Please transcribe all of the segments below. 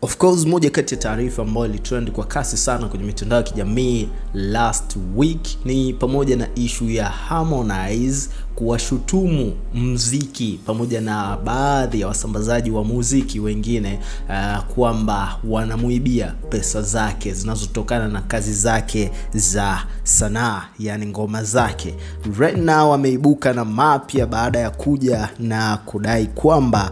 Of course moja kati ya taarifa ambayo ilitrend kwa kasi sana kwenye mitandao ya kijamii last week ni pamoja na ishu ya Harmonize kuwashutumu mziki pamoja na baadhi ya wasambazaji wa muziki wengine uh, kwamba wanamuibia pesa zake zinazotokana na kazi zake za sanaa, yani ngoma zake. Right now ameibuka na mapya baada ya kuja na kudai kwamba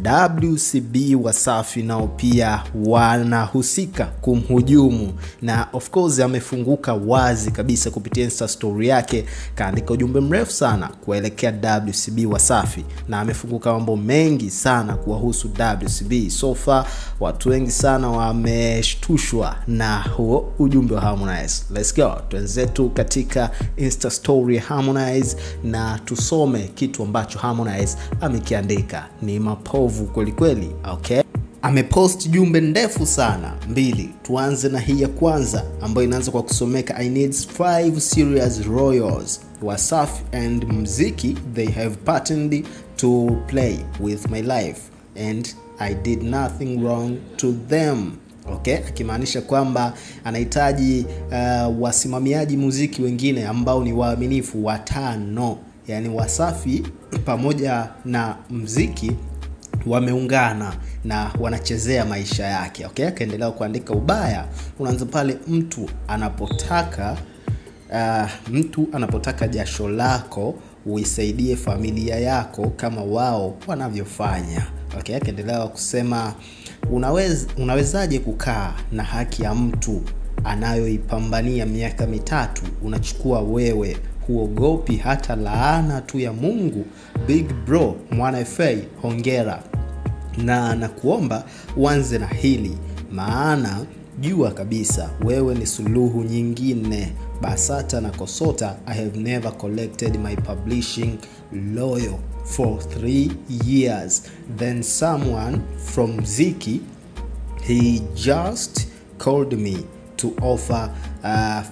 WCB Wasafi nao pia wanahusika kumhujumu, na of course amefunguka wazi kabisa kupitia Insta story yake, kaandika ujumbe mrefu sana kuelekea WCB Wasafi na amefunguka mambo mengi sana kuwahusu WCB. So far watu wengi sana wameshtushwa na huo ujumbe wa Harmonize. Let's go, twenzetu katika Insta story ya Harmonize na tusome kitu ambacho Harmonize amekiandika. Ni mapovu kwelikweli, okay? amepost jumbe ndefu sana mbili. Tuanze na hii ya kwanza ambayo inaanza kwa kusomeka I need five serious royals Wasafi and mziki they have partnered to play with my life and I did nothing wrong to them. Okay, akimaanisha kwamba anahitaji uh, wasimamiaji muziki wengine ambao ni waaminifu watano, yani Wasafi pamoja na mziki wameungana na wanachezea maisha yake. Okay, akaendelea kuandika ubaya unaanza pale mtu anapotaka uh, mtu anapotaka jasho lako uisaidie familia yako kama wao wanavyofanya. Okay, akaendelea kusema unawez, unawezaje kukaa na haki ya mtu anayoipambania miaka mitatu unachukua wewe huogopi hata laana tu ya Mungu. Big bro Mwana FA, hongera na nakuomba uanze na hili, maana jua kabisa wewe ni suluhu nyingine. Basata na Kosota, I have never collected my publishing loyal for three years then someone from Ziki he just called me to offer uh,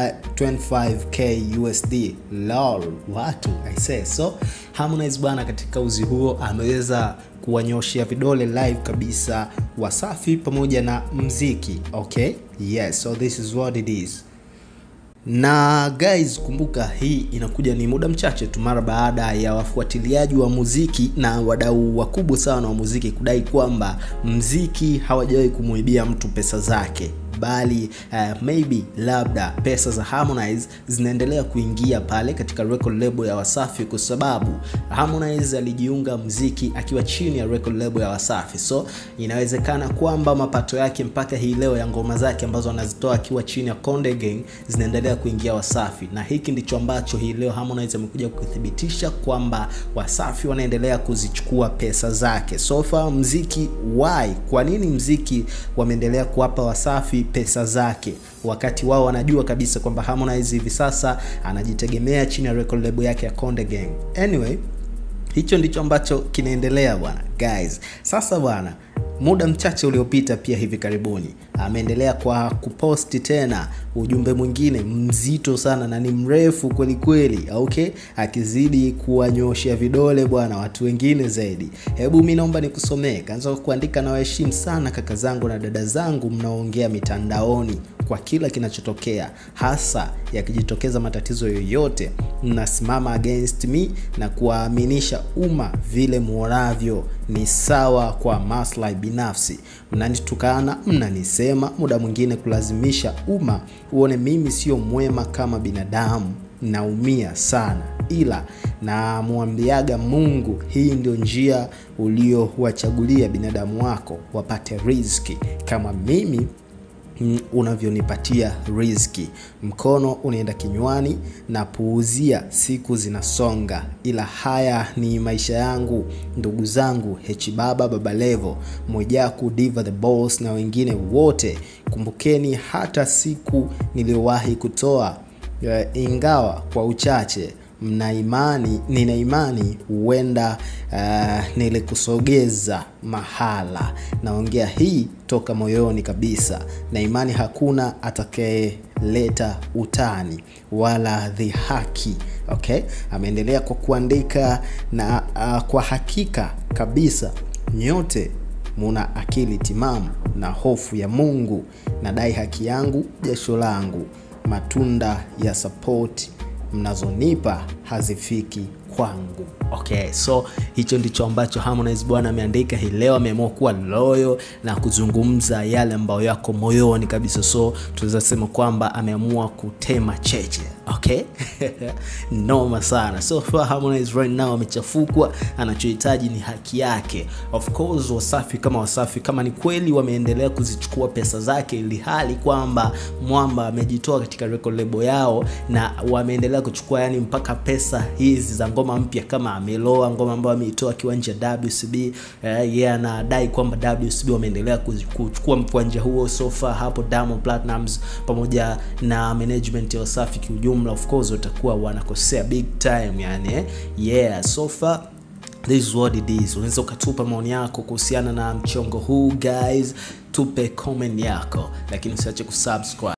25k USD lol, watu I say so. Harmonize bwana, katika uzi huo ameweza kuwanyoshea vidole live kabisa Wasafi pamoja na mziki. Okay, yes, so this is what it is na guys, kumbuka hii inakuja ni muda mchache tu mara baada ya wafuatiliaji wa muziki na wadau wakubwa sana wa muziki kudai kwamba mziki hawajawahi kumwibia mtu pesa zake bali uh, maybe labda pesa za Harmonize zinaendelea kuingia pale katika record label ya Wasafi kwa sababu Harmonize alijiunga mziki akiwa chini ya record label ya Wasafi, so inawezekana kwamba mapato yake mpaka hii leo ya ngoma zake ambazo anazitoa akiwa chini ya Konde Gang zinaendelea kuingia Wasafi, na hiki ndicho ambacho hii leo Harmonize amekuja kuthibitisha kwamba Wasafi wanaendelea kuzichukua pesa zake. So far mziki why, kwa nini mziki wameendelea kuwapa Wasafi pesa zake wakati wao wanajua kabisa kwamba Harmonize hivi sasa anajitegemea chini ya record label yake ya Konde Gang. Anyway, hicho ndicho ambacho kinaendelea bwana guys. Sasa bwana, muda mchache uliopita pia hivi karibuni ameendelea kwa kuposti tena ujumbe mwingine mzito sana na ni mrefu kweli kweli, okay, akizidi kuwanyoshea vidole bwana watu wengine zaidi. Hebu mi naomba nikusomee. Kaanza kuandika, na waheshimu sana kaka zangu na dada zangu mnaoongea mitandaoni kwa kila kinachotokea, hasa yakijitokeza matatizo yoyote, mnasimama against me na kuwaaminisha umma vile muonavyo ni sawa kwa maslahi binafsi. Mnanitukana, mnanisema, muda mwingine kulazimisha umma uone mimi sio mwema kama binadamu. Naumia sana, ila namwambiaga Mungu, hii ndio njia uliowachagulia binadamu wako wapate riziki kama mimi unavyonipatia riziki. Mkono unaenda kinywani na puuzia, siku zinasonga, ila haya ni maisha yangu. Ndugu zangu Hechibaba, Baba Levo, Mwijaku, Diva the Boss na wengine wote, kumbukeni hata siku niliyowahi kutoa uh, ingawa kwa uchache mna imani, nina imani huenda uh, nilikusogeza mahala. Naongea hii toka moyoni kabisa, na imani hakuna atakayeleta utani wala dhihaki. Okay, ameendelea kwa kuandika na uh, kwa hakika kabisa nyote muna akili timamu na hofu ya mungu nadai haki yangu jasho langu matunda ya support mnazonipa hazifiki kwangu okay so hicho ndicho ambacho harmonize bwana ameandika hii leo ameamua kuwa loyo na kuzungumza yale ambayo yako moyoni kabisa so tunaweza sema kwamba ameamua kutema cheche okay noma sana so far harmonize right now amechafukwa anachohitaji ni haki yake of course wasafi kama wasafi kama ni kweli wameendelea kuzichukua pesa zake ili hali kwamba mwamba amejitoa katika record label yao na wameendelea kuchukua yani mpaka pesa hizi za ngoma mpya kama ameloa ngoma ambayo ameitoa akiwa nje ya wcb eh, yeye yeah, anadai kwamba wcb wameendelea kuzi- kuchukua mkwanja huo sofa hapo Diamond Platnumz pamoja na management ya wasafi kiujumla of course watakuwa wanakosea big time yani eh? yeah sofa this is what it is unaweza ukatupa maoni yako kuhusiana na mchongo huu guys tupe comment yako lakini usiache kusubscribe